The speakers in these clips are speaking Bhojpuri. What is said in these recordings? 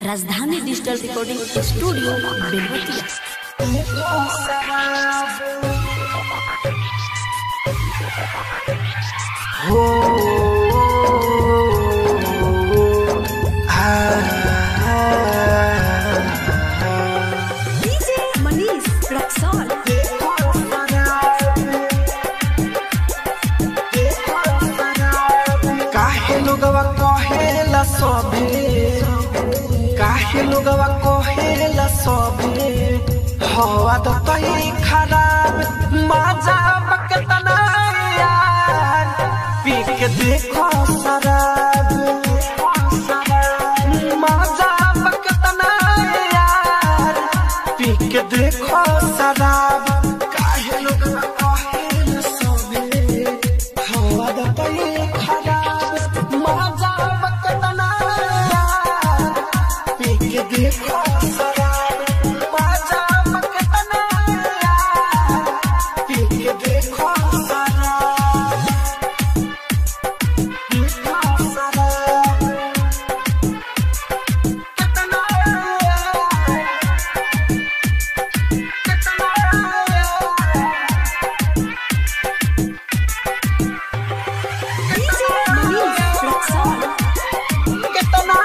राजधानी digital recording studio Belwatiya DJ Manish Raxaul काहे लोगवा कहेला सबे काहे लोगवा कहेला सबे हवा तो तई खराब मजा बकतना यार पी के देखो शराब मजा बकतना यार पी के देखो शराब काहे लोगवा कहेला सबे हवा तो तई खराब मजा बकतना यार पी के देखो शराब मजा बकतना यार पी के देखो शराब देखो शराब कितना यार कितना डीजे मनीष रक्सौल कितना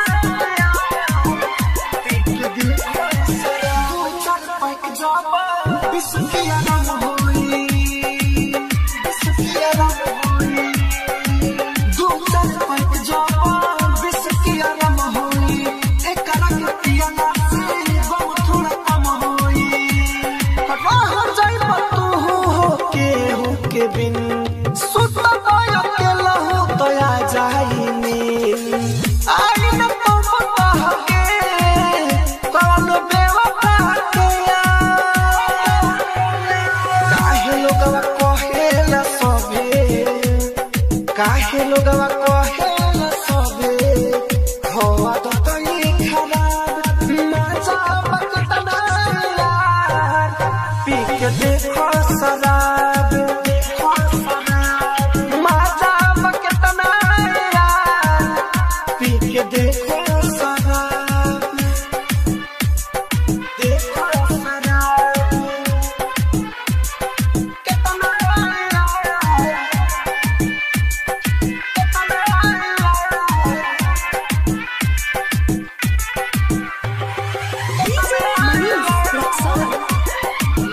के दिल दो चार पैक जाबा बिस्किया रंग होई बिस्किया रंग होई दो चार पैक जाबा बिस्किया रंग होई एक रंग पिया ना से बहुत थोड़ा कम होई रह जाई तू हो के हो के बिन सुत पायो के लहू तो आ जाई नींद आई न तो पता के कौन बेवफा के यार काहे लोगवा कहेला सबे काहे लोगवा कहेला सबे हवा तो तई खराब मजा बकतना यार पी के देखो शराब देखो शराब मजा बकतना यार पी के देखो शराब देखो शराब कितना यार डीजे मनीष रक्सौल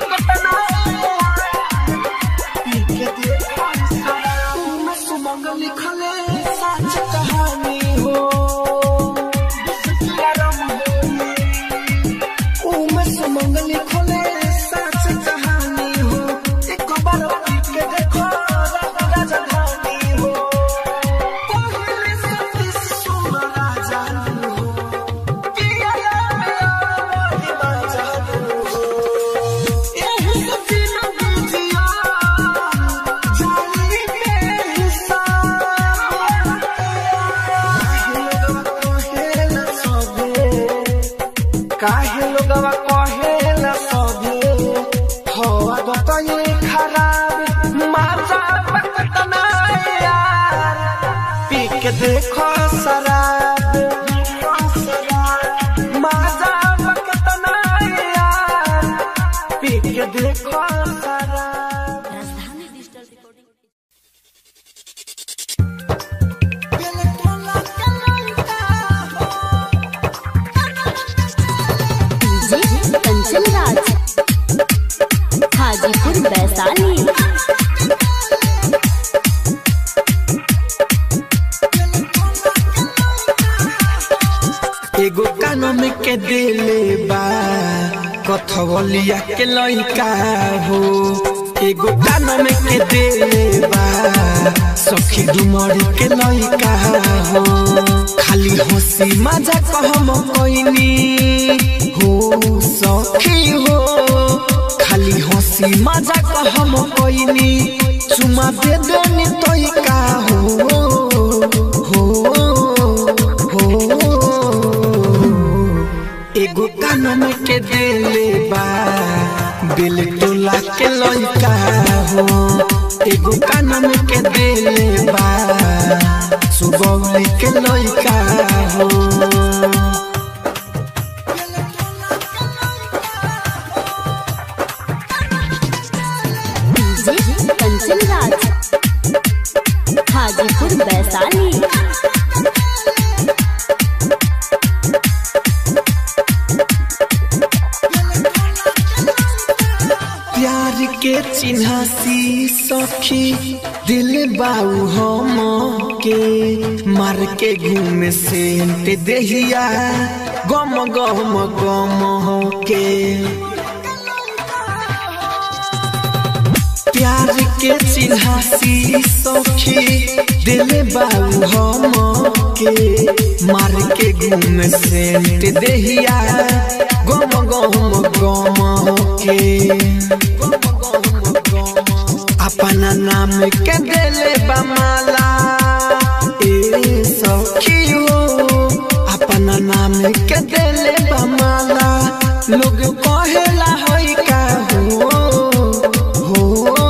लिखले सच कहानी हो उमे सुमंग लिखले सच कहानी हो एक बार पीट के देखो राजधानी हो पहले सती सुन राजा हो पिया मेरा राजा हो एही सती न बुझिया जानी बेहिसाब काहे लोगवा कहेला सबे हवा बताए खराब माजा बकतना यार पी के देखो शराब माजा बकतना यार पी के देखो शराब Rajdhani digital recording DJ Kanchan Raj Hajipur Vaishali एगो कानून के दिले बा कथवलिया के लइका हो एगो कानून के दिले बा सखी डुमरी के लइका हो खाली हंसी मजा कहम कोइनी हो सखी हो खाली हंसी मजा कहम कोइनी चुमा दे देनी तोइका हो हो हो एगो कानून के दिले बा दिल टोला के लइका हो एगो कानून के दिले बा सुबह के लइका हो चिन्हासी सखी दिल बाऊ हम के मार के घूमे से देहिया गम गम गम के प्यार के चिन्हासी सखी दिल बाऊ हम के मार के घूम से देहिया गम गम गम के अपना नाम के दिले बमाला ए सखी हो अपना नाम के दिले बमाला लोग कहेला होई का हो हो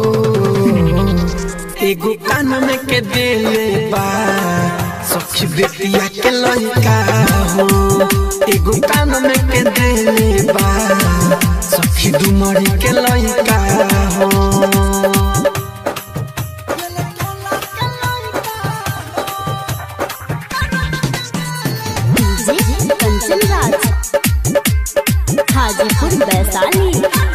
एगो कान में के देले बा सखी बेटिया के लइका हो एगो कान में के देले बा सखी दुमड़ी के लइका हो डीजे कंचन राज हाजीपुर वैशाली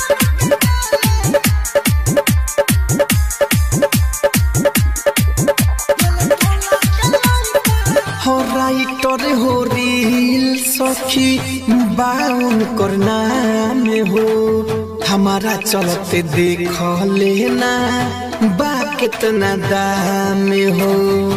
हो राइटर हो रील सखी बाउन करना में हो हमारा चलते देख लेना बा कितना दाम हो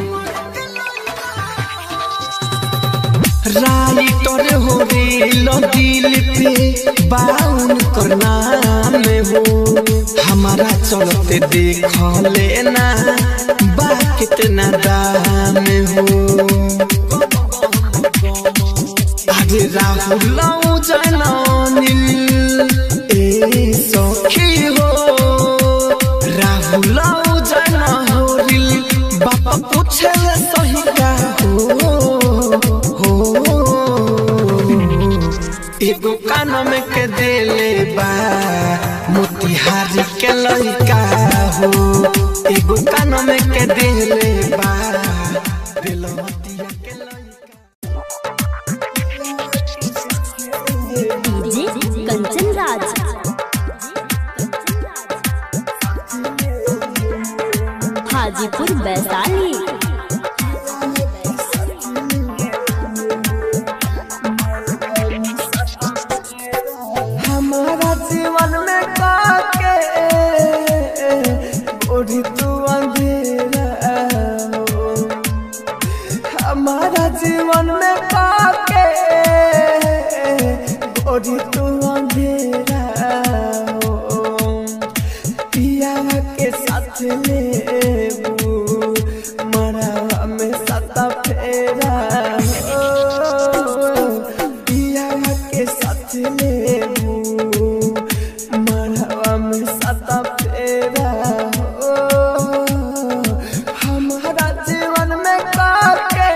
राइटर हो रील दिल पे बाउन करना में हो हमारा चलते देख लेना बा कितना दाम हो আরে রাহুল জানিল এ সখী হো রাহুল জানিল বাপা পুছে সহিকা হো हो एगो कान में के देले बा मोतिहारी के लइका हो एगो कान में के देले बा बेलमतिया के लइका डीजे कंचन राज हाजीपुर वैशाली हमारा जीवन में काके ओढ़ी तू अंधेरा हो। हमारा जीवन में काके ओढ़ी तू अंधेरा हो। पिया के साथ लेबू मरा में सता फेरा हो। पिया के साथ लेबू मरवा में सता फेरा हो हमारा जीवन में काके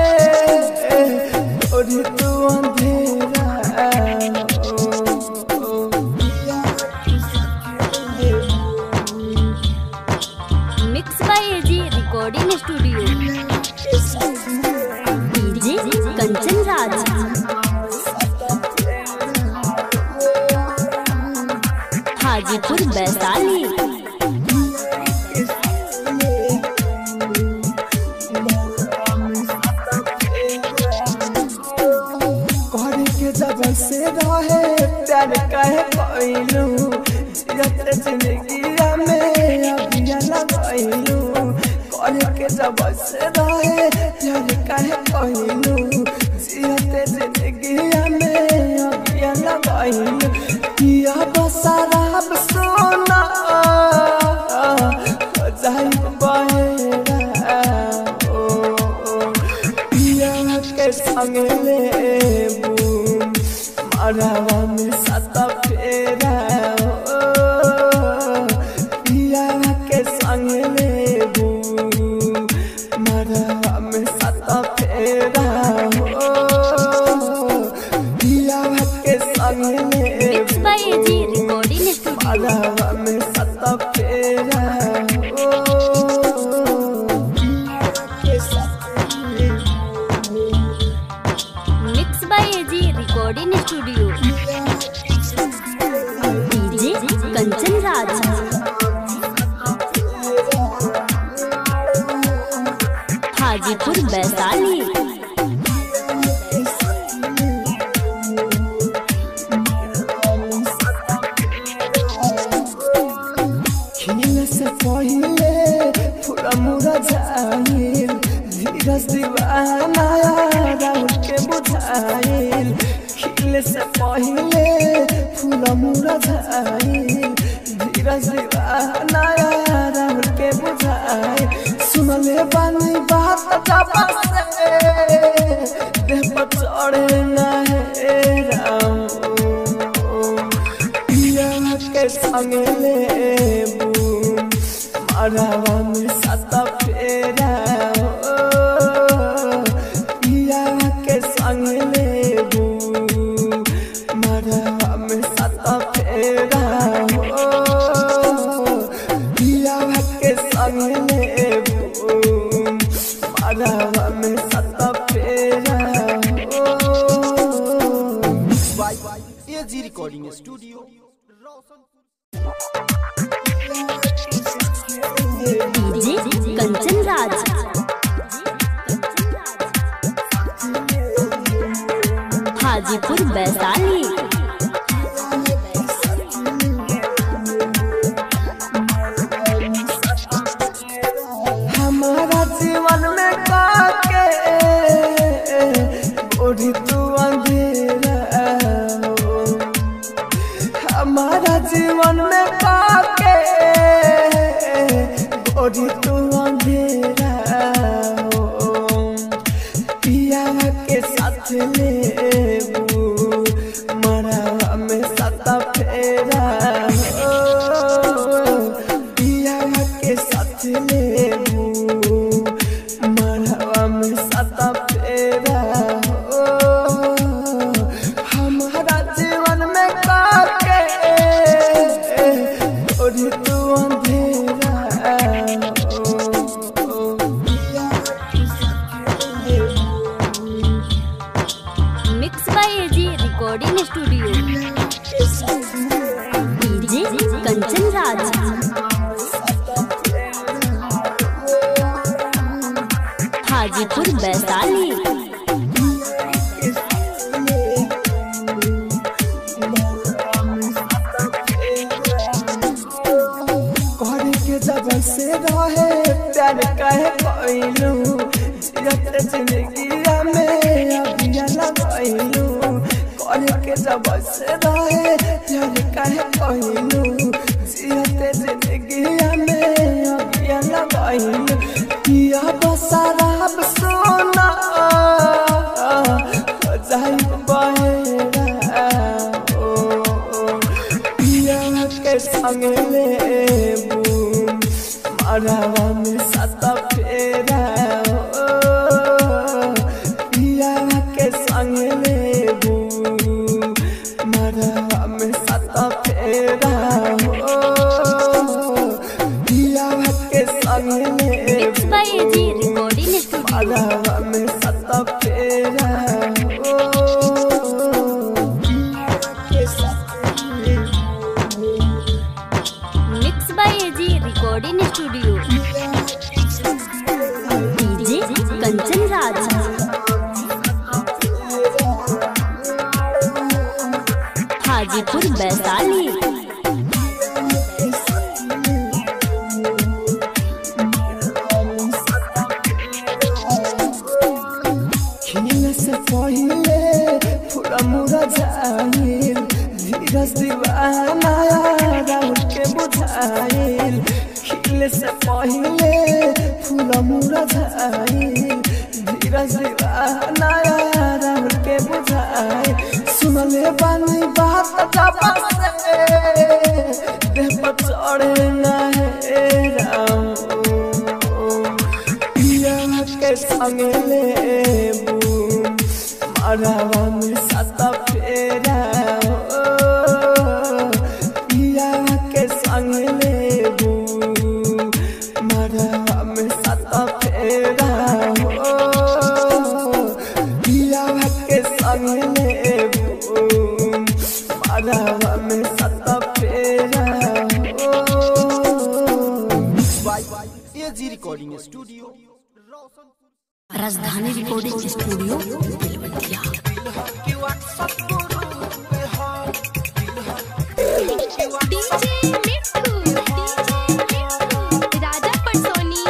और तू अंधेरा हो mix by AG recording studio DJ Kanchan Raj Hajipur Vaishali करे के जब से रहे प्यार कहे कैलू जियत जिंदगी में अभिया लगैलू करे के जब से रहे प्यार कहे कैलू जियत जिंदगी में अभिया लगैलू किया बसराब सोना जाई बहेरा ओ पिया के संग लेबू मरवा में सत फेरा हो। पिया के संग लेबू मरवा में सत फेरा हो। पिया के संग मिक्स लेबू बाय एजी रिकॉर्डिंग स्टूडियो मरवा में सत फेरा हो। के संग लेबू mix by AG recording studio DJ Kanchan Raj Vaishali खिल से पहिले पूरा मुरा जाइल धीरज दीवाना राउर के बुझाइल खिल से पहिले पूरा मुरा जाइल धीरज दीवाना राउर के बुझाइल सुनले बानी बात जापा से देह पर चढ़े ना है राम पिया के संग लेबू मरवा में सत फेरा हो। पिया के संग लेबू मरवा में सत फेरा हो। पिया के संग लेबू मरवा में सत फेरा हो। AG recording studio DJ Kanchan Raj Hajipur Vaishali हमारा जीवन में काके ओढ़ी तू अंधेरा हो। हमारा जीवन में काके ओढ़ी तू अंधेरा हो। पिया के साथ लेबू मरा में सत फेरा हो। पिया के साथ लेबू मरवा में सत फेरा हो। हमारा जीवन में काके ओढ़ी तू अंधेरा हो। पिया के साथ लेबू mix by AG recording studio DJ Kanchan Raj Hajipur Vaishali घर के जब से रहे प्यार कहे कैलू जियत जिंदगी में अबिया लगैलू घर के जब से रहे प्यार कहे कैलू जियत जिंदगी में अबिया लगैलू किया बसराब सोना जाई बहेरा ओ, ओ। पिया के संग लेबू मरवा में सत फेरा हो। पिया के संग लेबू मरवा में सत फेरा हो। पिया के संग मिक्स लेबू बाय एजी रिकॉर्डिंग स्टूडियो मरवा में सत फेरा हो। पिया के संग लेबू mix by AG recording studio DJ Kanchan Raj Hajipur Vaishali खिल से पहिले पूरा मुरा जाइल धीरज दीवाना राउर के बुझाइल खिल से पहिले पूरा मुरा जाइल धीरज दीवाना राउर के बुझाइल सुनले बानी बात जापा से देह पर चढ़े ना है राम पिया के संग लेबू मरवा में सत फेरा हो। पिया के संग लेबू मरवा में सत फेरा हो। पिया के संग लेबू मरवा में सत फेरा हो। By AG recording studio Rajdhani recording studio Belwatiya DJ Mitthu DJ Mitthu Raja पटसोनी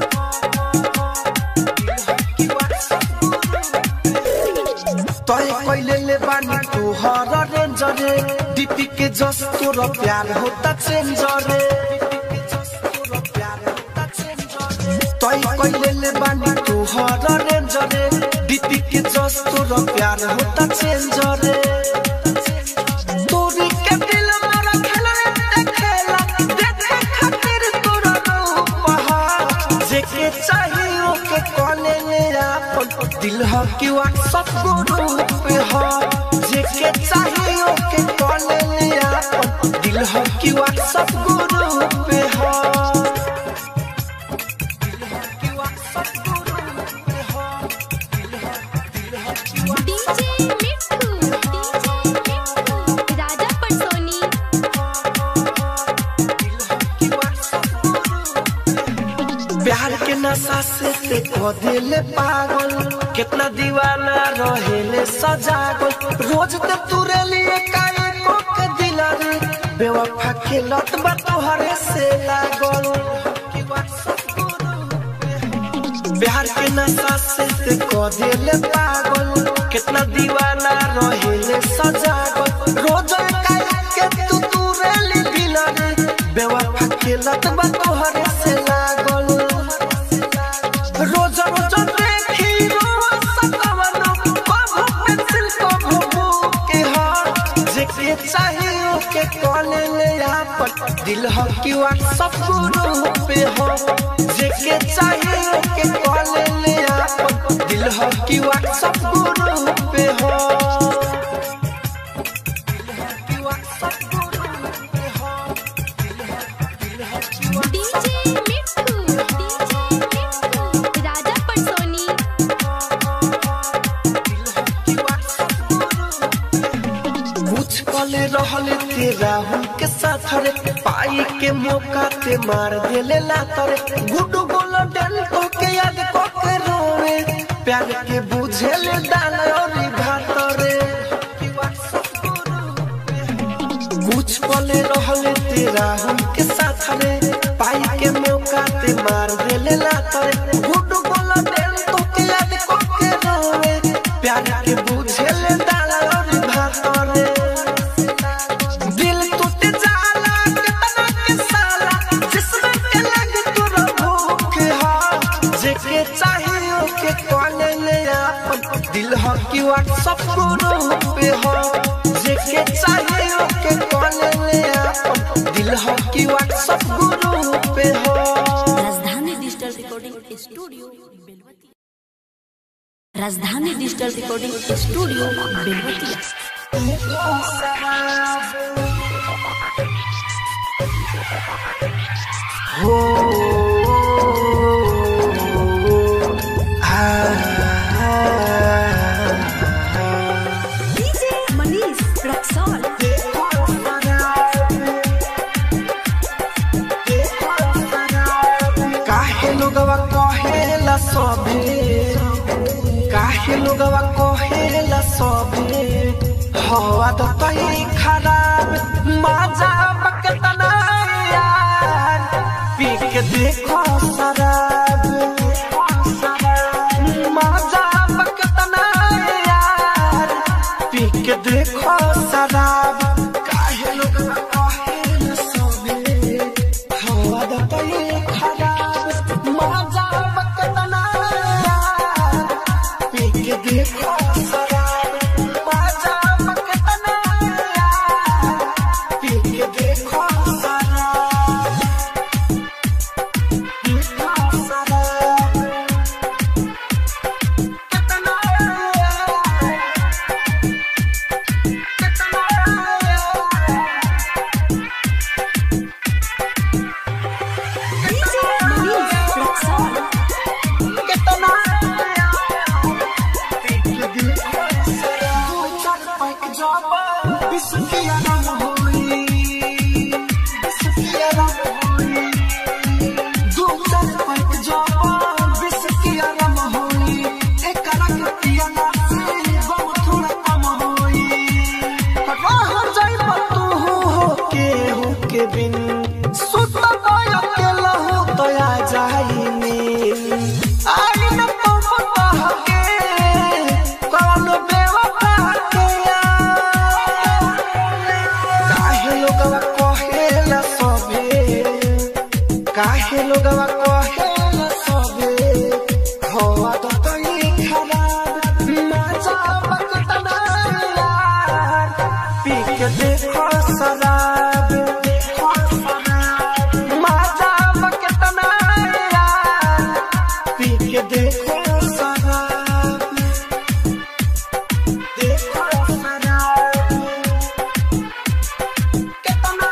तय कैले ले बानी तू हर रेंजरे डीपी के जस तोर प्यार होता चेंजरे तय कैले ले बानी तू हर रेंजरे डीपी के जस तोर प्यार होता चेंजरे तोरी के दिल मोरा खेला रे खेला देखे खातिर तोरा रूप हा जेके चाहिए के कॉले ले आपन दिल ह कि व्हाट्सएप ग्रुप पे ह जेके चाहिए के कॉले ले आपन दिल ह कि व्हाट्सएप ग्रुप पे ह दिल ह कि व्हाट्सएप ग्रुप पे ह डीजे मिट्ठू डीजे मिट्ठू राजा पटसोनी प्यार के नशा से ते को दिल पागल कितना दीवाना रहेले सजागल रोज ते तुरे लिए काहे को के दिल रे बेवफा के लत बा तोहरे से लागल प्यार के नशा से ते को दिल पागल कितना दीवाना रहेले सजागल रोज काहे के तू तुरे ली दिल रे बेवफा के लत बा तोहरे से लागल रोज रोज देखी रोज सतावन कभू पेंसिल कभू बुक के हाथ जेके चाहिए के कॉले ले आपन दिल ह कि व्हाट्सएप ग्रुप पे हो जेके चाहिए के कॉले ले आपन दिल ह कि व्हाट्सएप ग्रुप पे हो कि व्हाट्सएप ग्रुप पे हो डीजे मिट्ठू डीजे मिट्ठू राजा पटसोनी कुछ कले रहल ते राहुल के साथ रे पाई के मौका ते मार देले लातरे गुडू बोलो डल को के याद को के रोवे प्यार के बुझे ले डाल और भात रे कुछ पले रहल ते राहुल के साथ रे पाई के मौका ते मार देले लातरे गुडू बोलो डल को के याद को के रोवे प्यार के बुझे ले डाल और भात रे दिल टूट जाला कितना के साला जिसमें के लगे तोरा भूख हा जेके चाहिए के कॉले ले आपन दिल ह कि व्हाट्सएप ग्रुप पे हो जेके चाहिए के कॉले ले आपन दिल ह कि व्हाट्सएप ग्रुप पे हो राजधानी डिजिटल रिकॉर्डिंग स्टूडियो बेलवतिया राजधानी डिजिटल रिकॉर्डिंग स्टूडियो बेलवतिया हो डीजे मनीष रक्सौल काहे लोगवा कहेला सबे काहे लोगवा कहेला सबे हवा तो तई खराब मजा बकतना यार पी के देखो शराब मजा बकतना यार पी के देखो शराब काहे लोगवा कहेला सबे हवा तो तई खराब मजा बकतना यार पी के देखो शराब मजा बकतना यार पी के देखो शराब देखो शराब कितना यार कितना यार डीजे मनीष रक्सौल कितना काहे लोगवा कहे न सबे हवा तो तई खराब मजा बकतना यार पी के देखो शराब मजा बकतना यार पी के देखो शराब देखो शराब कितना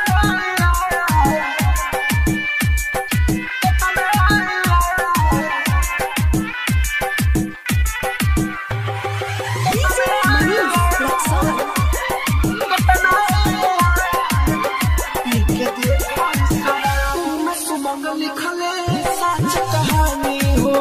मनीष रक्सौल लिखले सच कहानी हो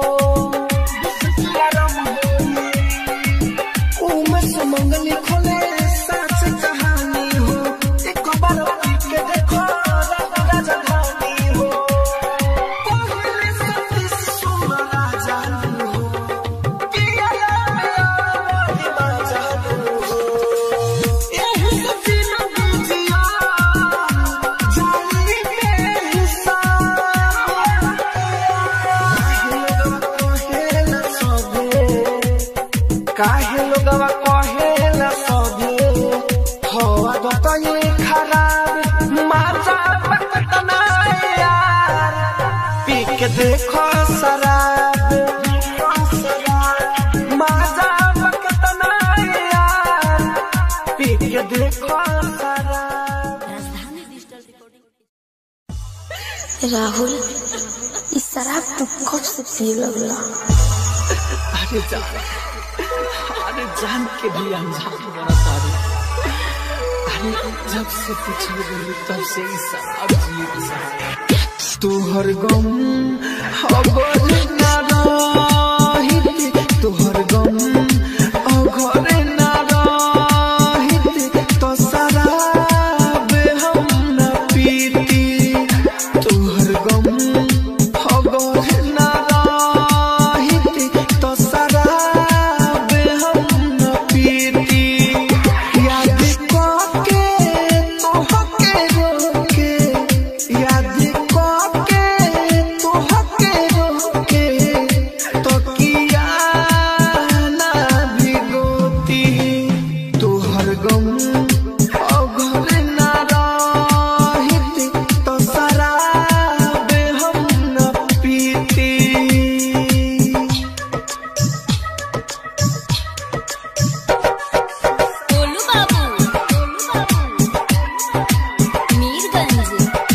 उमे सुमंग लिखले सच कहानी हो एक बार पीट के देखो राजधानी हो पहले सती सुन राजा हो पिया मेरा मोहिमा जानू हो एही सती न बुझिया जानी के हिस्सा काहे लोगवा कहेला सबे हवा गतई खराब माजा बकतना यार पी के देखो शराब माजा बकतना यार पी के देखो शराब राजधानी डिजिटल रिकॉर्डिंग राहुल इस शराब तू कब से पिए लगला अरे जान अरे जान के भी अनजान बना सारी अरे जब से पिछले गई तब से ही शराब जिए की शराब तोहर गम अगर ना रहित तोहर गम अगर ना रहित तो शराब हम न पीती तोहर गम अगर ना रहित तो शराब हम न पीती याद करके तोहके रोके याद करके तोहके रोके तो किया ना भिगोती तोहर गम अगर ना रहित तो शराब हम न पीती गोलू बाबू मीरगंज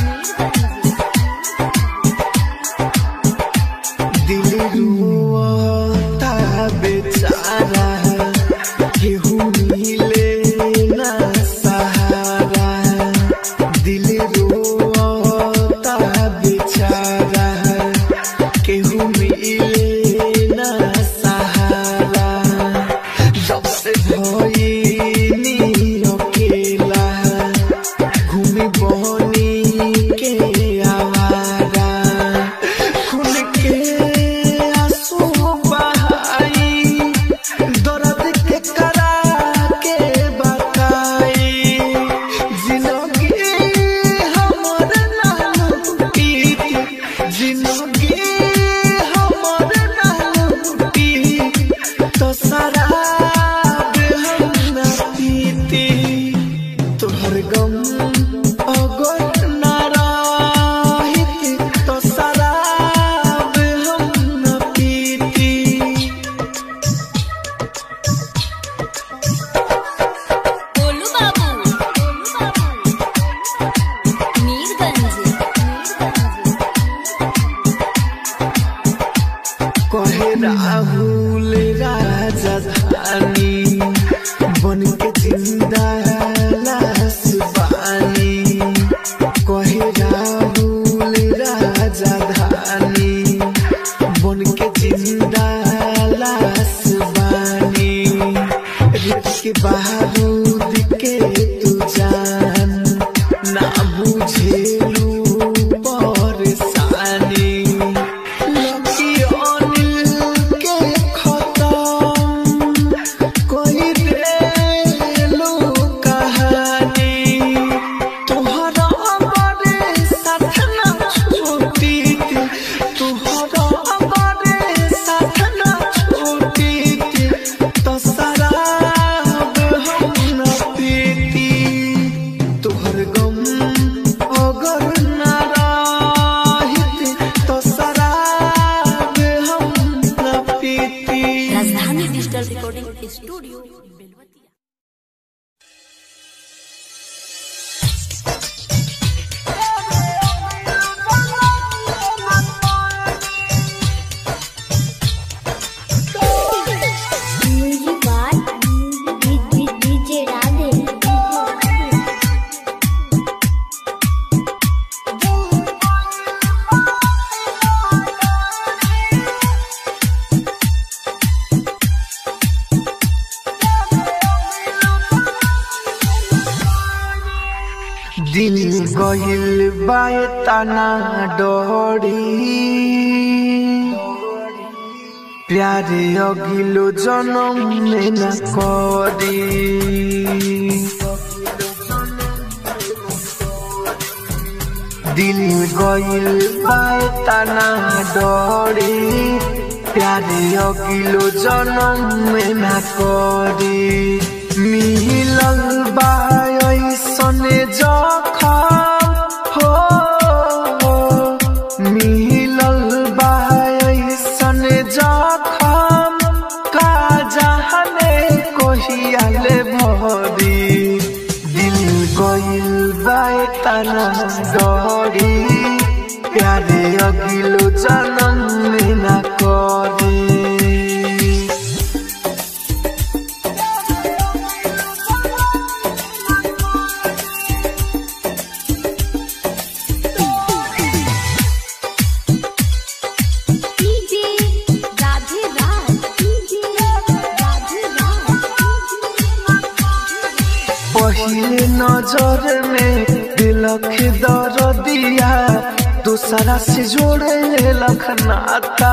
दिल रुआता बेचारा केहू मिले ना सहारा दिल रुआता बेचारा केहू मिले ना सहारा जब से भइनी अकेला घूमी बनी के आवारा खुल के आंसू बहाई दर्द के करा के बताई जिंदगी हमर नाम पीत जिंदगी हमर नाम पीत तो शराब हम न पीती तोहर गम अगर ना रहित तो शराब हम न पीती गोलू बाबू मीरगंज कहे राहुल राजधानी बन के जिंदा लाश बानी कहे राहुल राजधानी बन के जिंदा लाश बानी रित के बारूद के तू जान ना बुझेलू परेशानी लकी अनिल के खत्म कोई देलू कहानी तोहरा बड़े साथ ना दिल गहिल बाए तना डरी प्यारे अगिलो जन्म में न करी दिल गइल बाए तना डरी प्यारे अगिलो जन्म में न करी मिलल बासने जखम हो मिलल बासने जखम का जहने कोहियाले भरी दिल गइल बाए तना डरी प्यारे अगिलो जन्म में न करी डीजे राधे राज डीजे राधे राज पहले नजर में दिलख दर दिया दूसरा से जोड़े लख नाता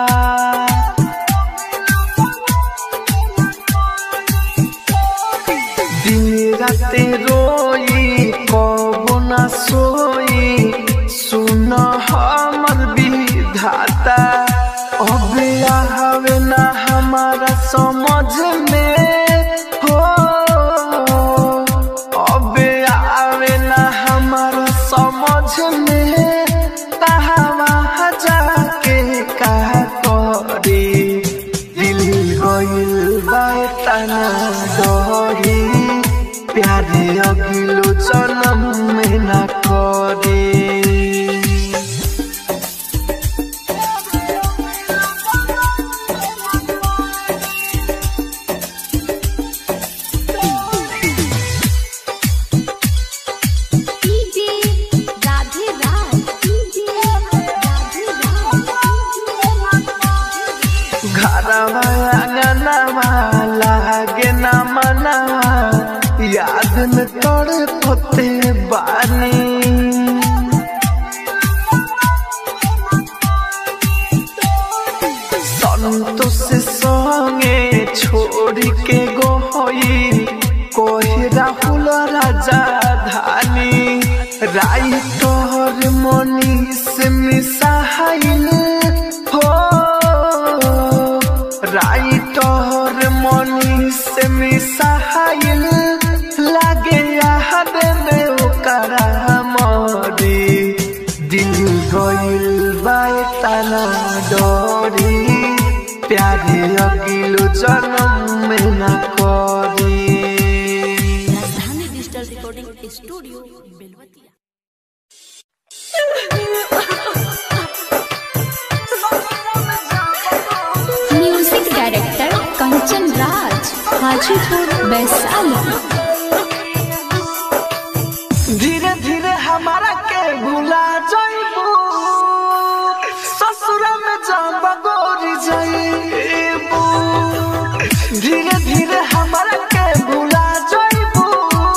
दिन राते रोई कबो न सोई सुन हमर विधाता अब आवे ना हमारा समझ में हो अब आवे ना हमारा समझ में कहाँ जाके का करी दिल गइल बाए तना डरी प्यारे अगिलो जन्म में न करी डीजे राधे राज डीजे राधे राज घरवा अंगनवा लागे न मनवा याद में तोड़ पोते बानी संतोष संगे छोड़ के गोई कोही राहुल राजा धानी राई तोहर मनीष मिसाइल हो राई तोहर मनीष मिसाइल लागे याद में ओकरा मरी दिल गइल बाए तना डरी प्यारे अगिलो जन्म में न करी Rajdhani digital recording studio Belwatiya music director Kanchan Raj Hajipur Vaishali धीरे धीरे हमारा के भुला जाइबू ससुरा में जब गोरी जाइबू धीरे धीरे हमारा के भुला जाइबू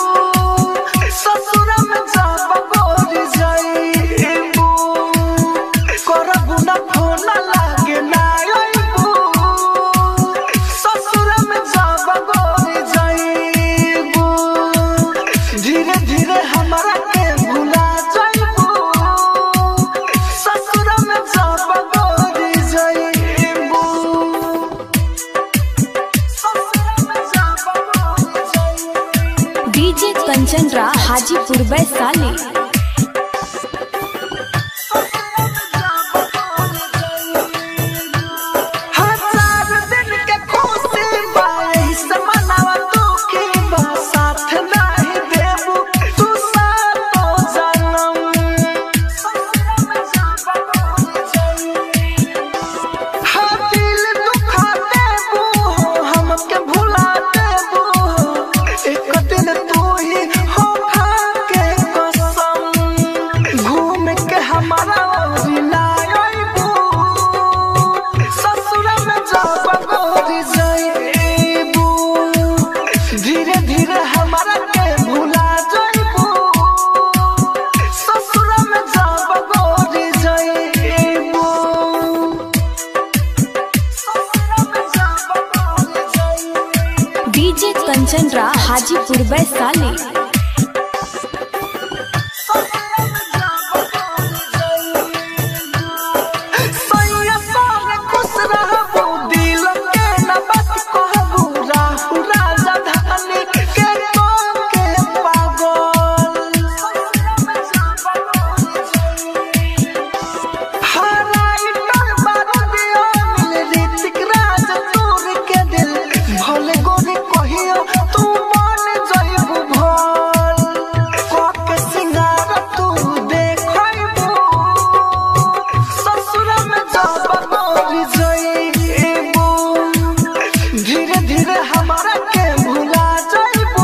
ससुरा में जब गोरी जाइबू करबू ना फोन लागे ना आइबू ससुरा में जब गोरी जाइबू धीरे धीरे हमारा के भुला जाइबू ससुरा में जब गोरी जाइबू ससुरा में जब गोरी जाइबू डीजे कंचन राज हाजीपुर वैशाली हजार दिन के खुशी बाई से मनावा दुखी बा साथ नहीं देबू तू सातो जनम हाँ दिल दुखा देबू हमके भुला देबू एक दिन तू ही हो खा के कसम घूम के हमारा ओरी ना आइबू ससुरा में जब गोरी जाइबू धीरे धीरे हमारा के भुला जाइबू हाजीपुर वैशाली सैया सारे खुश रहबू दिल के न बात कहबू राहु राजा धानी के कौन के पागल हराइटर बारूदिया मिल ऋतिक राज तोर के दिल भले गोरी कहियो तू मन जइबू भल कके सिंगार तू देखइबू ससुर में जब मोरी जइबू धीरे धीरे हमारा के भुला जइबू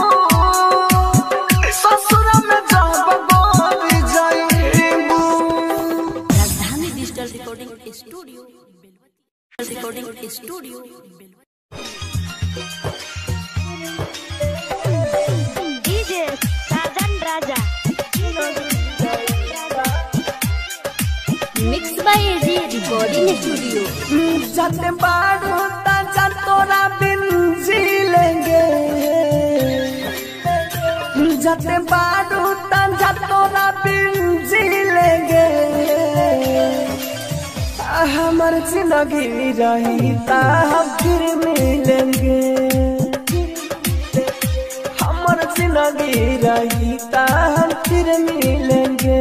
ससुर में जब मोरी जइबू Rajdhani digital recording studio Belwatiya recording studio Belwatiya DJ Sajan Raja mix by AG recording studio जाते बाड़ू ताजा तोरा बिन जी लेंगे जाते बाड़ू ताजा तोरा बिन जी लेंगे हमर जिंदगी रही ता हम फिर मिलेंगे हमर जिंदगी रही ता हम फिर मिलेंगे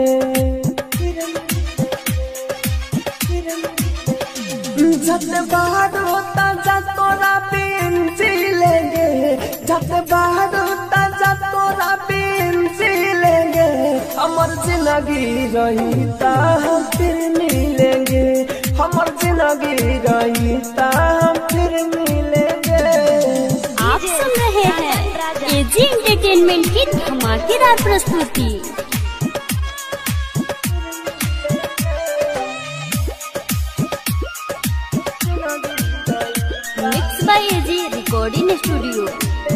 जत बाहर होता जा तोरा बिन जी लेंगे जत बाहर होता जा तोरा बिन जी लेंगे हमर जिंदगी रही ता हम फिर मिलेंगे हमर जिंदगी रही ता हम फिर मिलेंगे आप सुन रहे हैं एजी एंटरटेनमेंट की धमाकेदार प्रस्तुति mix by AG recording studio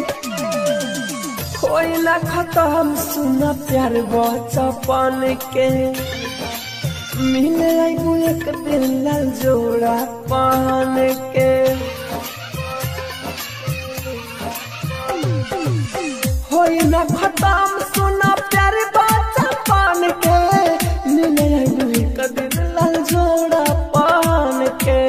कोई ना खत्म सुना प्यार बचपन के मिले आईबू एक दिन लाल जोड़ा पान के होई ना खत्म सुना प्यार बचपन के मिले आईबू एक दिन लाल जोड़ा पान के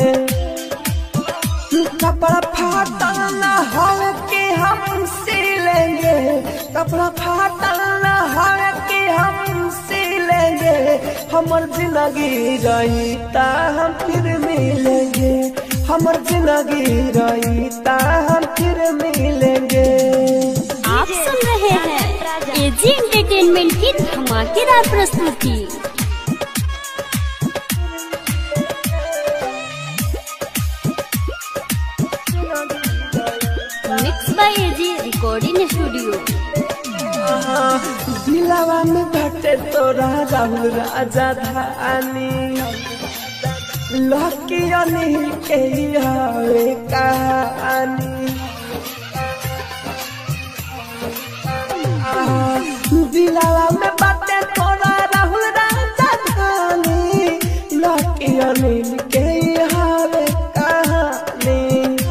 कपड़ा फाटल न हो के हम सिलेंगे कपड़ा फाटल न हो के हम सिलेंगे हमर जिंदगी रही ता हम फिर मिलेंगे हमर जिंदगी रही ता हम फिर मिलेंगे आप सुन रहे हैं एजी एंटरटेनमेंट की धमाकेदार प्रस्तुति mix by AG recording studio दिलावा में भटे तोरा राहुल राजा धानी लकी अनिल के हवे कहानी दिलावा में बाटे तोरा राहुल राजा धानी लकी अनिल के हवे कहानी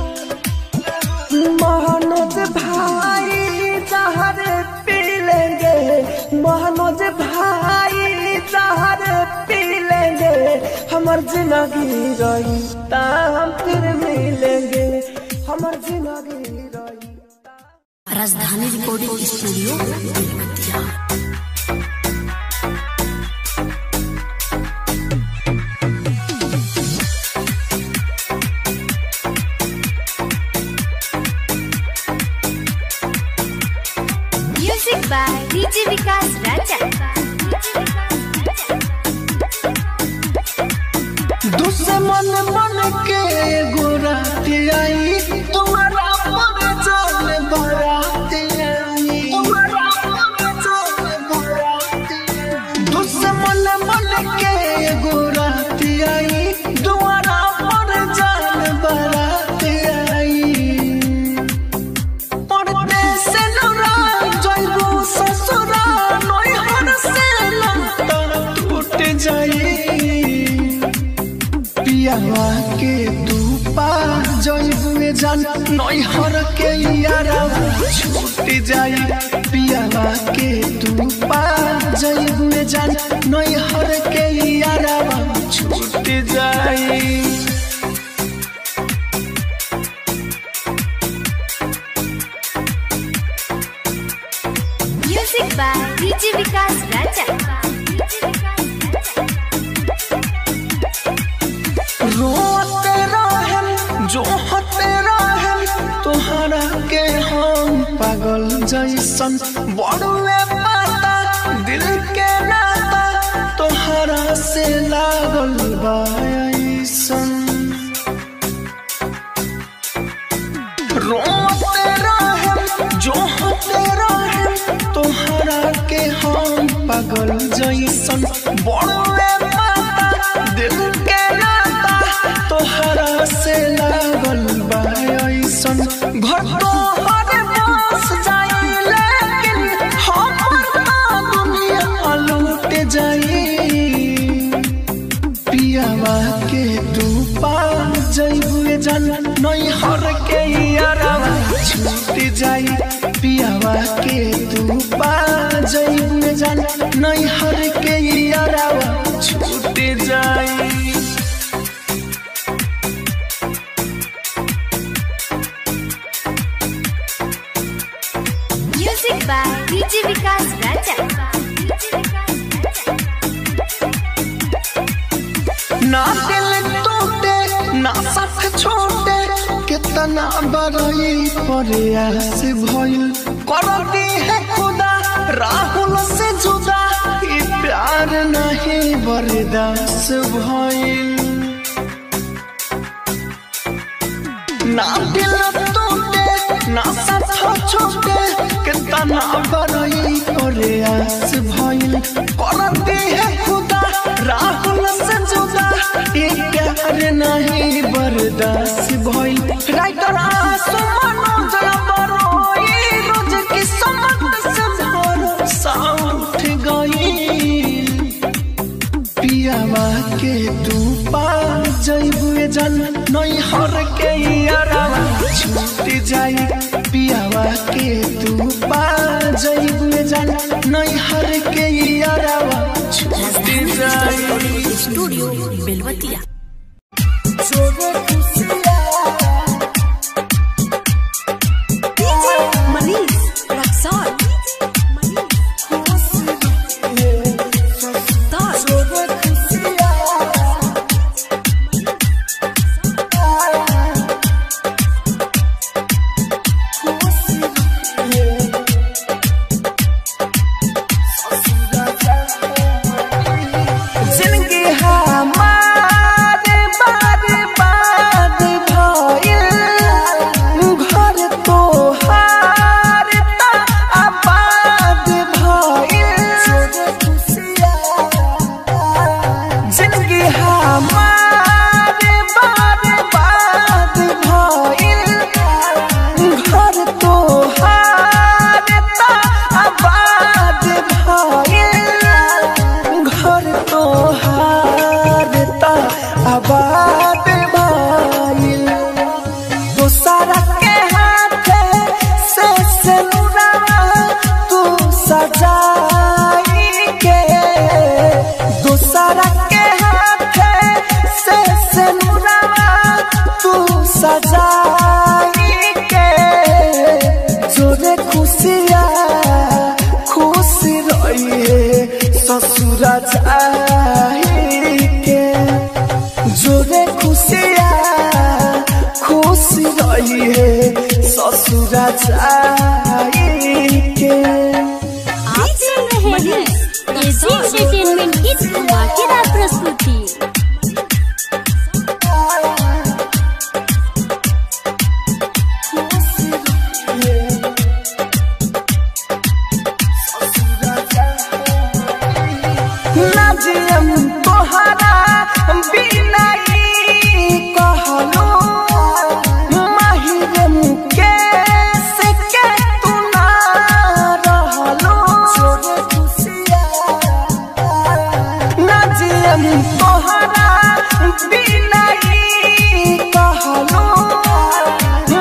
महानोज भाई जहर पी लेंगे महानोज भाई जहर पी लेंगे हमर जिंदगी रही ता हम फिर मिलेंगे हमर जिंदगी रही Rajdhani recording studio Belwatiya music by DJ Vikas Raja दुश्मन मन के गोराती आई तुम्हारा मन जान बराती आई तुम्हारा मन जान बराती आई दुश्मन मन के गोराती आई तुम्हारा मन जान बराती आई पढ़ते से लड़ा जइबू ससुरा नैहर से लंटा टूट जाई पियावा के तू पा जइबू जान नैहर के यारा छूट जाई पियावा के तू पा जईब में जान नैहर के यारा छूट जाई music by DJ Vikas Raja रोते रहेम जो हते रहेम तोहरा के हम पागल जैसन बड़ुए पाता दिल के नाता तोहरा से लागल बा ऐसन रोते रहेम जो हते रहेम तोहरा के हम पागल जैसन बड़ुए पाता दिल के नाता तोहरा से लागल बा ऐसन घर तोहर बस जाई लेकिन हमर तो दुनिया लूट जाई पियावा के तू पा जइबुए जान नैहर के यारावा छूट जाई पियावा के तू पा जइबुए जान नैहर के यारावा छूट जाई music by DJ Vikas Raja ना दिल टूटे ना साथ छोटे कितना बड़ई प्रयास भइल करती है खुदा राहुल से जुदा ई प्यार नहीं बर्दाश्त भइल ना दिल टूटे ना साथ छोटे कितना बड़ई प्रयास भइल करती है खुदा राहुल से जुदा ये प्यार नहीं बर्दाश्त भइल राइटर आसु मनोज बरोई रोज की समत से भरोसा उठ गई पियावा के तू पा जइबुए जान नैहर के यारावा छूट जाई पियावा के तू पा जइबुए जान नैहर के यारावा छूट जाई स्टूडियो बेलवतिया मनीष रक्सौल जिंदगी हमारे बार बार भइल घर तोहार त आबाद भइल जिंदगी हमारे बार बार भइल घर तोहार त आबाद भइल घर तोहार त आबाद भइल दोसरा के हाथे से सिनुरा तू सजाई के दोसरा के हाथे से सिनुरा तू सजाई के जोरे खुशिया खुश रहिए ससुरा चाही के जोरे खुशिया खुश रहिए ससुरा चाही के आप सुन रहे हैं एजी एंटरटेनमेंट की धमाकेदार प्रस्तुति नाजियम तोहरा बिना ई कहलो माहिरम के से के तू ना रहलो नाजियम तोहरा बिना ई कहलो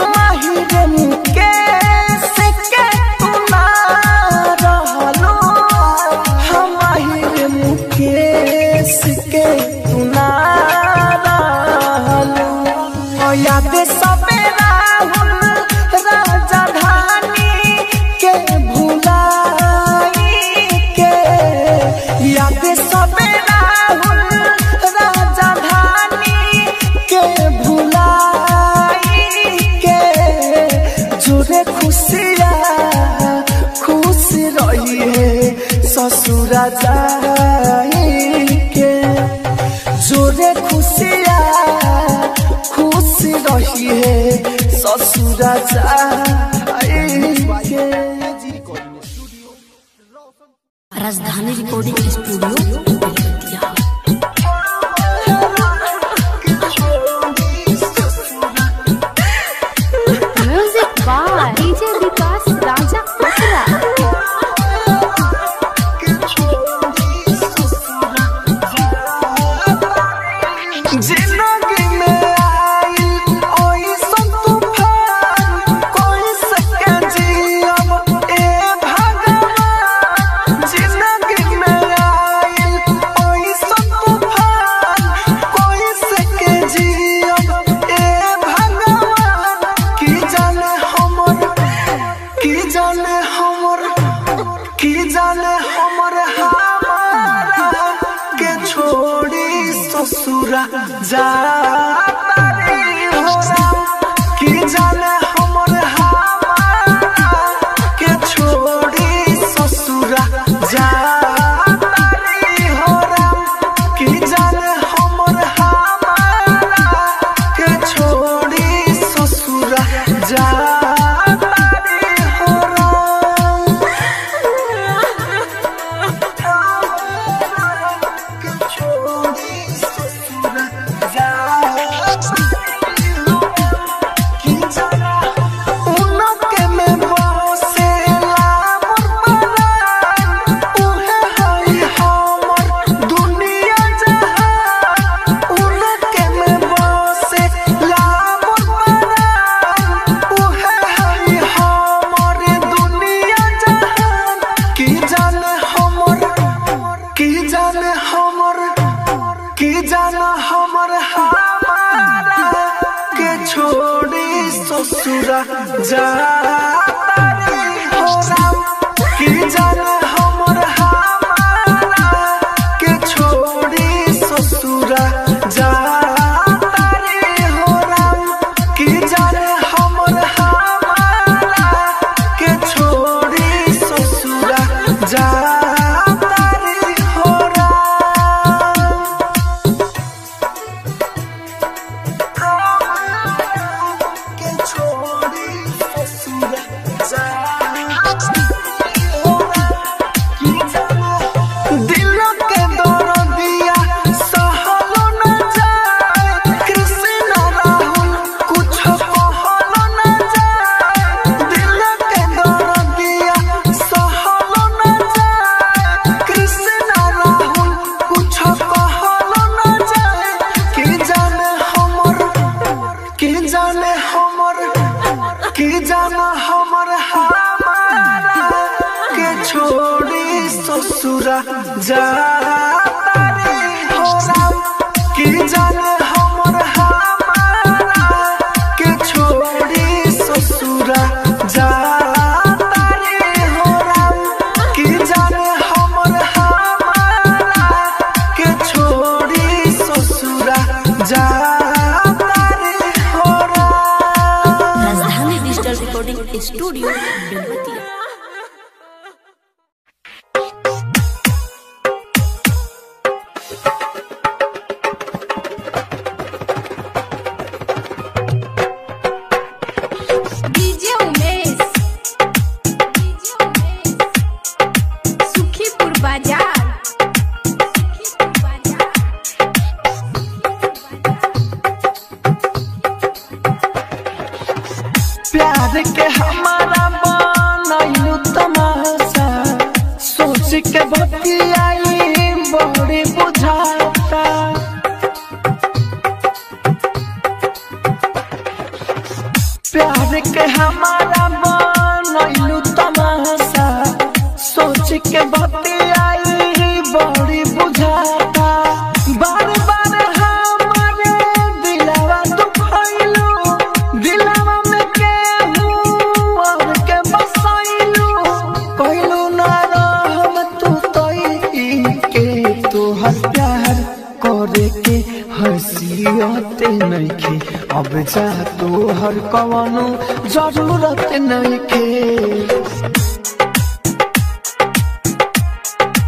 ससुरा जाए के जोरे खुशिया खुश रही है ससुरा जाए के Rajdhani recording studio Belwatiya music by DJ Vikas Raja पटरा जिंदगी में आई ओइसन तूफान कोई सके जियब ए भगवान जिंदगी में आई ओइसन तूफान कोई सके जियब ए भगवान की जाने हमर की जाने हमर की जाने हमर हमारा के छोड़ी ससुरा जाता रे होरा की जाने हमर हमारा के छोड़ी ससुरा जाता रे होरा की जाने हमर हमारा के छोड़ी ससुरा जाता रे होरा की जाने हमर की जाने हमर की जाने हमर हमारा के छोड़ी ससुरा जाता रे होरा की जाने हमर हमारा के छोड़ी ससुरा जाता रे होरा की जाने हमर हमारा के छोड़ी ससुरा जाता रे होरा के छोड़ी ससुरा जाता रे होरा दिल के दर्दिया सहलो न जाए कृष्ण राहुल कुछ कहलो न जाए दिल के दर्दिया सहलो न जाए कृष्ण राहुल कुछ कहलो न जाए कि जाने हमर कि जाने हमर कि जाने हमर हमारा के छोड़ी ससुरा जाता रे होरा कि जाने हमर हमारा के छोड़ी ससुरा जाता रे होरा कि जाने हमर हमारा के छोड़ी ससुरा जाता रे होरा Rajdhani digital recording studio Belwatiya DJ Umesh DJ Umesh Sukhipur Bazar Sukhipur बाजार प्यार के हमारा बनैलू तमाशा सोच के बतियाई बड़ी बुझाता प्यार के हमारा बनैलू तमाशा सोच के बतियाई बड़ी बुझाता बार बार हमारे दिलवा दुखैलू दिलवा में केहू और के बसैलू कहलू ना रहम तू तई के तोहर प्यार करे के हसीयते नइखे अब जा तोहर कवनो जरूरत नइखे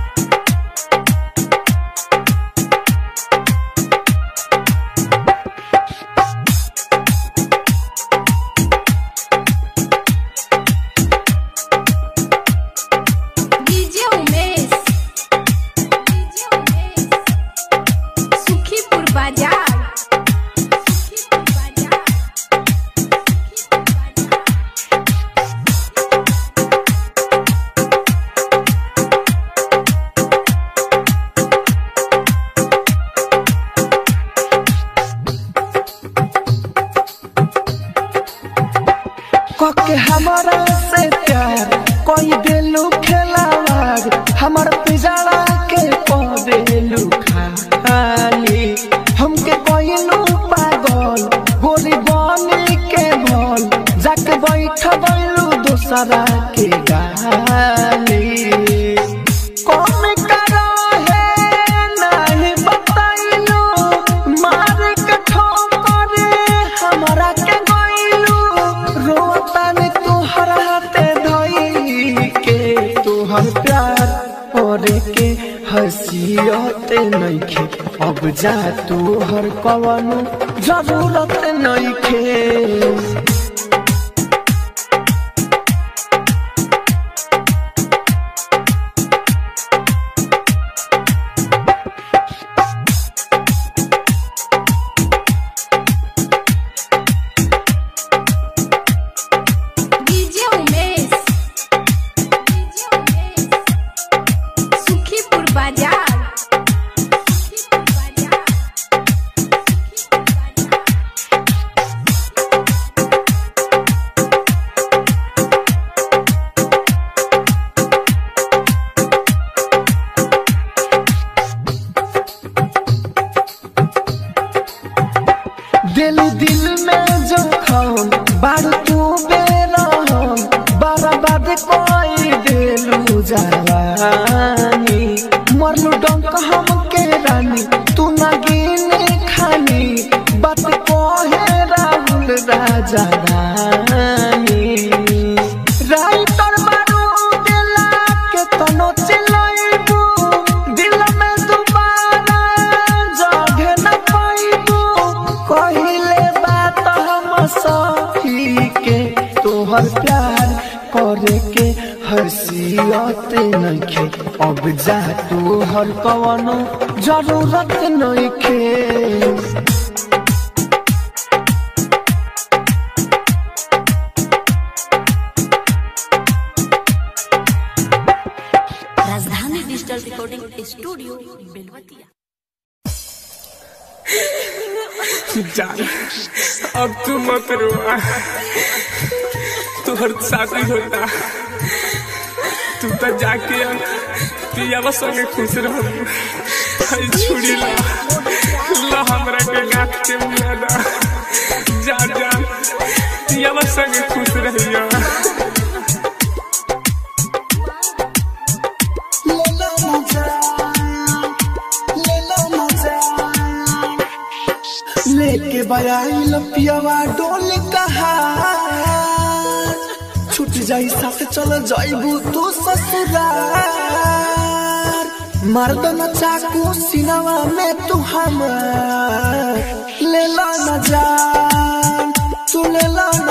कोई देलू खेलावार हमर पिजड़ा के पदेलू खाली हमके कोइलू पागल गोरी बनी के भल जाके बैठ बैलू दूसरा के गाली कौन करा है नहीं बताइलू मार के ठोकर हमरा के गइलू रोतन तुहर हाथे धई के तुहर प्यार और के हसीयते नइखे अब जा तुहर कवनो जरूरत नइखे डीजे उमेश डीजे उमेश सुखीपुर बाजार सुखीपुर बाजार सुखीपुर बाजार दिल दिल में जखम बारू तू बेरहम बर्बाद कोई दिलू जवानी मरलू डंक हम के रानी तू ना गिने खानी बात कहे राहुल राजा रानी राइटर बारू दिला के तनो चिलाइबू दिल में दोबारा जगह न पाइबू कहिले बात हम सही के तोहर प्यार करे के हसीयत नइखे अब जा तोहर कवनो जरूरत नइखे राजधानी डिजिटल रिकॉर्डिंग स्टूडियो बेलवतिया जान अब तू मत रोआ तुहर शादी होता तू तो जाके पियावा संगे खुश रह छुड़ी ला ला हमरा के गाथ के मियादा जा जा पियावा संगे खुश रहिया लेके बयाइल पियावा डोल कहा छूट जाई साथ चल जाइबू तू ससुरार मर्दन चाकू सिनवा में तू हमार ले ला न जान तू ले ला न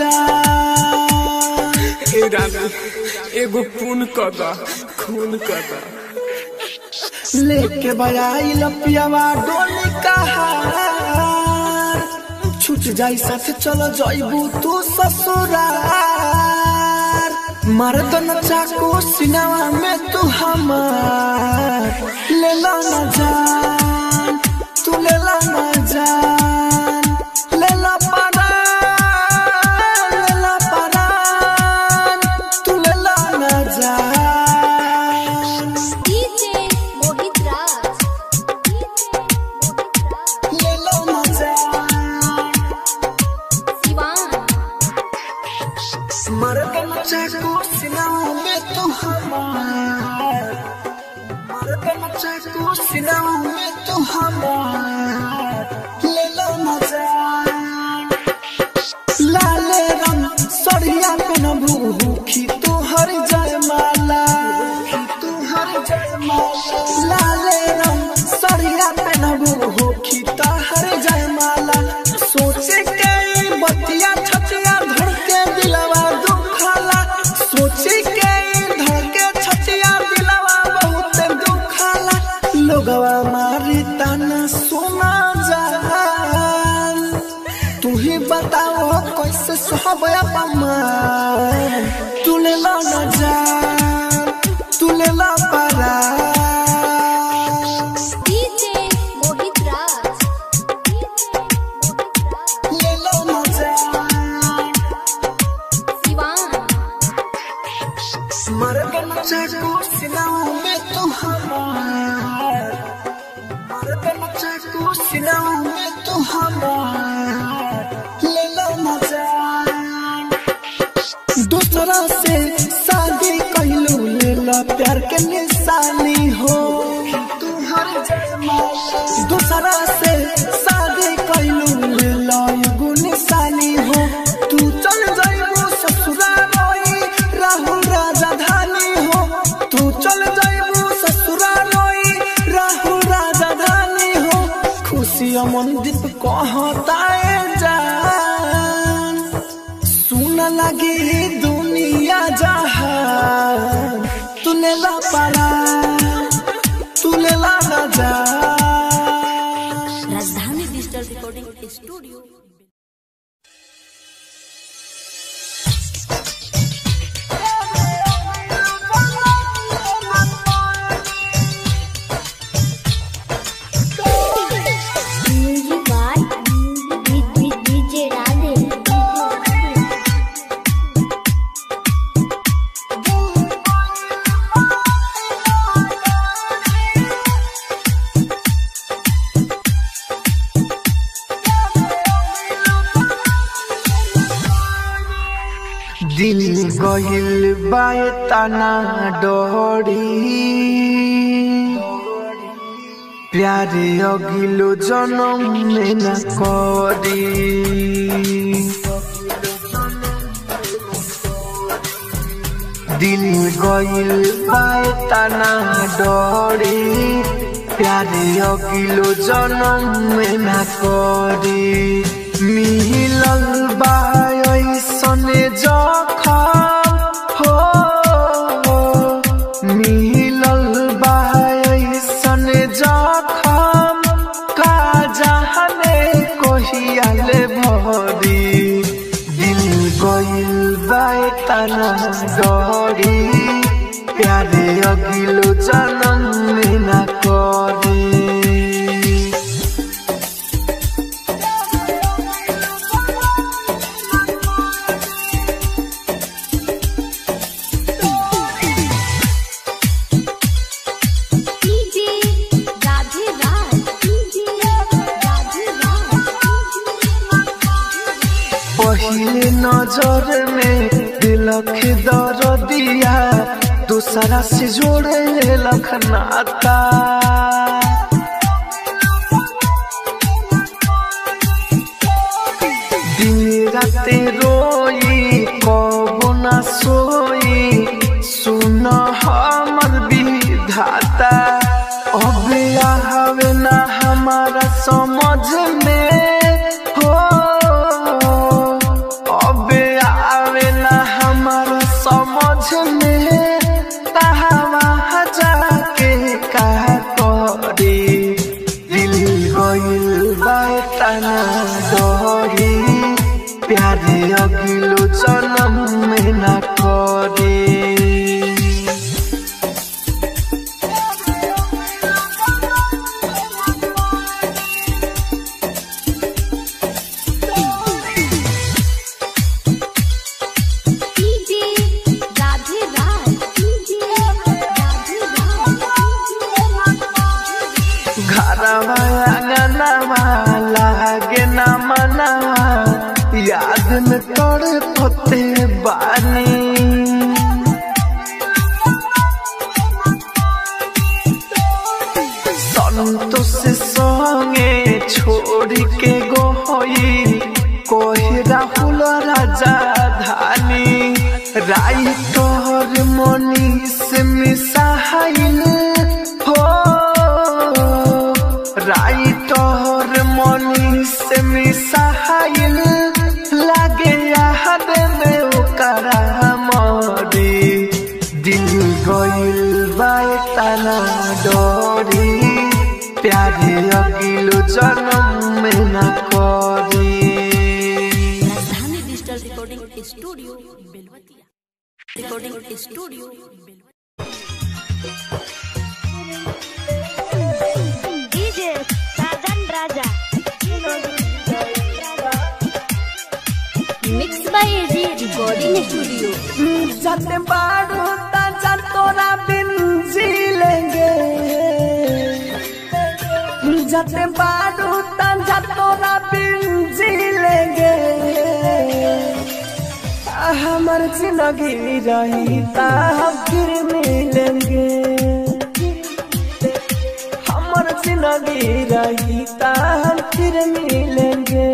जान ए रानी एगो खून कदा खून कदा लेके बयाइल पियावा डोली कहार छूट जाई साथ चल जाइबू तू ससुरार मर्दन चाकू सिनवा में तू हमार ले ला न जान तू ले ला न जान ले ला परान ले ला परान तू ले ला न जान डीजे मोहित राज डीजे मोहित राज सिवान मरदन चाकू सिनाओं में तू हमार मरदन चाकू सिनाओं में तू हमार ले लो मजा लाले रंग सड़िया पे न भूखी तू हर जयमाला तू हर जयमाला लाले रंग सड़िया पे न भूखी तो हर जयमाला सोचे के बतिया छतिया धड़ के दिलवा दुखाला सोचे के धड़ के छतिया दिलवा बहुत दुखाला लोगवा मारी ताना सुना जान तू ही बताओ कैसे सहब अपमान तू ले ला न जान तू ले ला परान मर गन चाकू सिनाओं में तू हमार मर गन चाकू सिनाओं में तू हमार ले लो ना जान दूसरा से शादी कहलू ले लो प्यार के निशानी हो तू हर जन्म दूसरा से शादी कहलू ले लो एगो निशानी हो तू चल जाइबू ससुराल रोई राहुल राजधानी हो तू चल जाइबू ससुराल रोई राहुल राजधानी हो खुशी अमनदीप कहताए जान सुन लगी दुनिया जहान तूने ला पारा तूने ला ना जा Rajdhani digital recording studio music by DJ Radhe दिल गहिल बाए तना डोरी प्यारे अगिलो जन्म में न करी दिल गइल बाए तना डोरी प्यारे अगिलो जन्म में न करी मिलल बाय सने जखम हो मिलल बाय सने जखम का जहने कोहियाल भरी दिल गइल बाय तना डरी प्यारे अगिलो जन्म में न करी डीजे राधे राज डीजे राधे राज पहले नजर में दिलख दर दिया दूसरा से जोड़े लखनाता दिन राते रोई कब ना सोई सुन हमर विधाता अब आवे ना हमारा समझ में हो अब आवे ना हमारा समझ में कहाँ जाके का करे दिल गइल बाए तना डरी प्यारे अगिलो जन्म में न करे डीजे राधे राज डीजे राधे राज घरवा आंगनवा लागे न मनवा याद में तोड़ पोते बानी संतोष संगे छोड़ के गोई कोई Rahul Rajdhani writer Manish missile हो राइटर मनीष मिसाइल लागे याद में ओकरा मरी दिल गइल बाए तना डरी प्यारे अगिलो जन्म में न करी Rajdhani digital recording studio Belwatiya recording studio Belwatiya DJ Sajan Raja mix by AG recording studio जाते बाड़ो ता जाते बारू तंजा तोरा बिंजी लेंगे आ, हमर जिंदगी रही ता हम फिर मिलेंगे हमर जिंदगी रही ता हम फिर मिलेंगे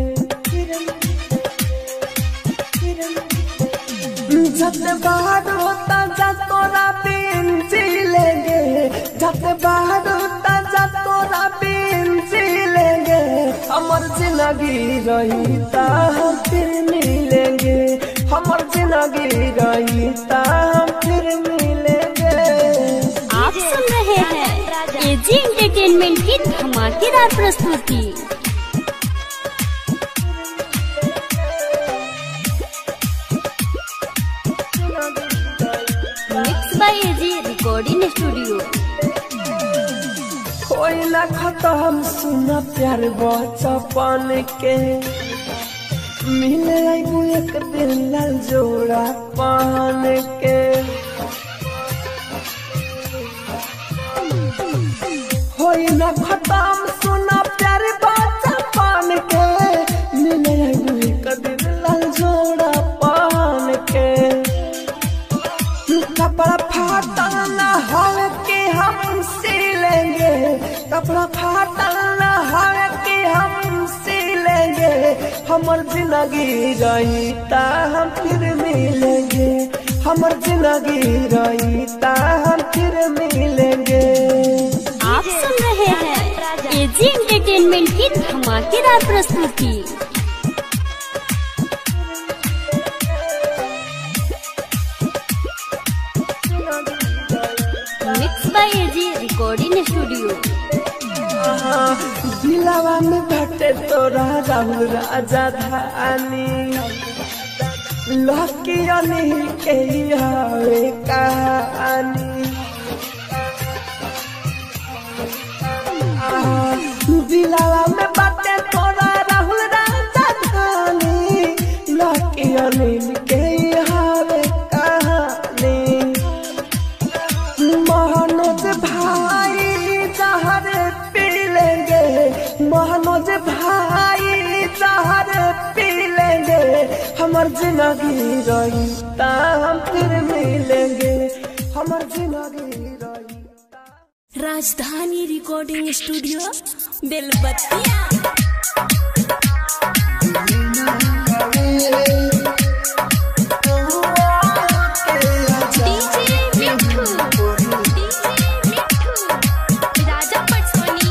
जब बाहर होता जा तोरा बिंजी लेंगे जब बाहर होता जा तोरा बिंजी लेंगे हमर जिंदगी रही ता हम फिर मिलेंगे हमर जिंदगी रही ता हम फिर मिलेंगे आप सुन रहे हैं एजी एंटरटेनमेंट की धमाकेदार प्रस्तुति mix by AG recording studio कोई ना खत्म सुना प्यार बचपन के मिले आईबू एक दिन लाल जोड़ा पान के होई ना खत्म सुना प्यार बचपन के मिले आईबू एक दिन लाल जोड़ा पान के कपड़ा फाटल न हो के हम सिलेंगे कपड़ा फाटल न हो के हम सिलेंगे हमर जिंदगी रही ता हम फिर मिलेंगे हमर जिंदगी रही ता हम फिर मिलेंगे आप सुन रहे हैं एजी एंटरटेनमेंट की धमाकेदार प्रस्तुति mix by AG recording studio दिलावा में भटे तोरा राहुल राजा धानी लकी अनिल के हवे कहानी दिलावा में बाटे तोरा राहुल राजा धानी लकी अनिल के हवे कहानी महानोज भाई जहर पी लेंगे महानोज भाई जहर पी लेंगे हमर जिंदगी रही ता हम फिर मिलेंगे हमर जिंदगी रही Rajdhani recording studio Belbattiya DJ Mithu DJ Mithu Raja पटसोनी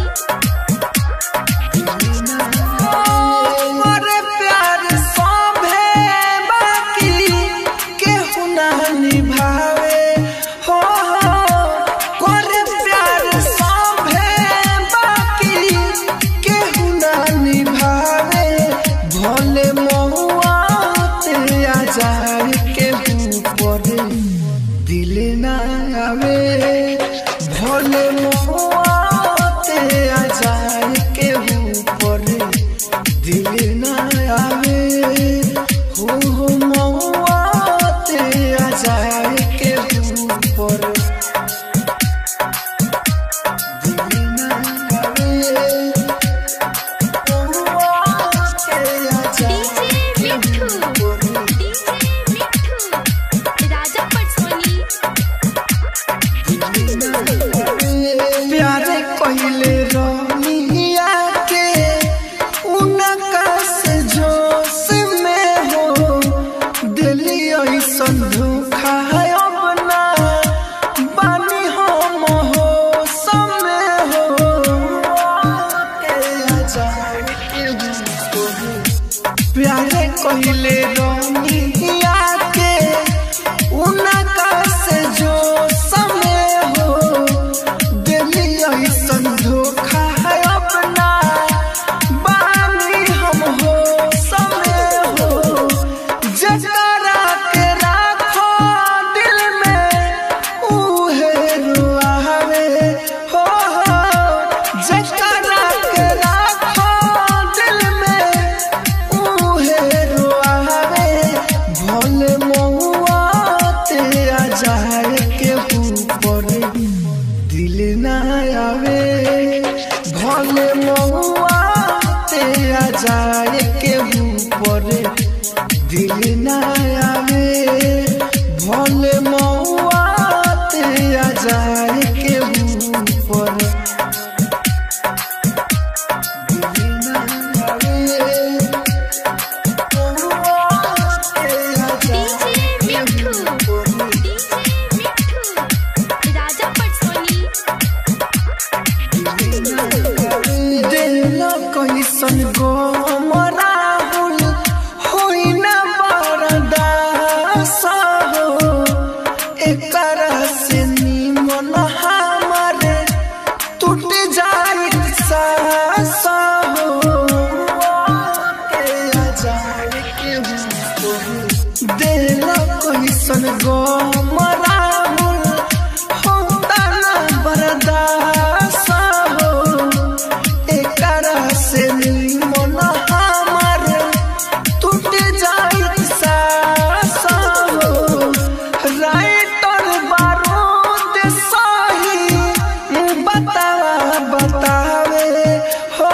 मोरे प्यार सभे बाकी केहू ना निभावे हो मोरे प्यार सभे बाकी केहू ना निभावे भोले महुआ ते आजार के ऊपर दिल ना आवे भोले महुआ ते आजार के ऊपर दिल ना आवे हो हो महुआ ते आजार के ऊपर दिल ना आवे महुआ ते आजार डीजे मिठू डीजे मिठू राजा पटसोनी प्यारे कहले रमिया के उनका से जोश में हो दिली ऐसन धोखा है अपना बानी हम हो समय हो के आजाए के प्यारे कहले रमिया के उनका से जो समय हो दिली ऐसन धोखा है अपना बानी हम हो समय हो जकरा के राखो दिल में उहे रुआवे हो हो जकरा के राखो दिल में उहे रुआवे जाए के ऊपर दिल ना आवे भोले मौआ ते आ जाए के ऊपर दिल ना आवे मौआ ते आ डीजे मिठू डीजे मिठू राजा पटसोनी दिल कैसन गो राहुल होई न बरदास हो एकर से निमन हमारे टूट जाई सास हो के आ जाए के हो। दिल कैसन गो राहुल होता न बरदास हो एकरा से मन हमार टूट जाई सास हो राइटर बारूद सही बतावा बतावे हो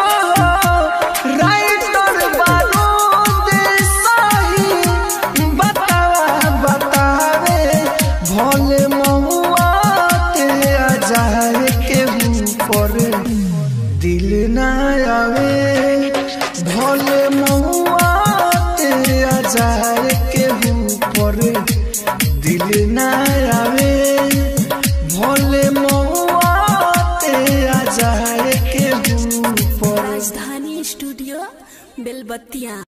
राइटर बारूद सही बतावा बतावे भोले महुआ ते आ जाए के ऊपर दिल ना आवे भोले महुआ ते आ जाए के ऊपर दिल ना आवे भोले महुआ ते आ जाए के ऊपर राजधानी स्टूडियो बेलबत्तिया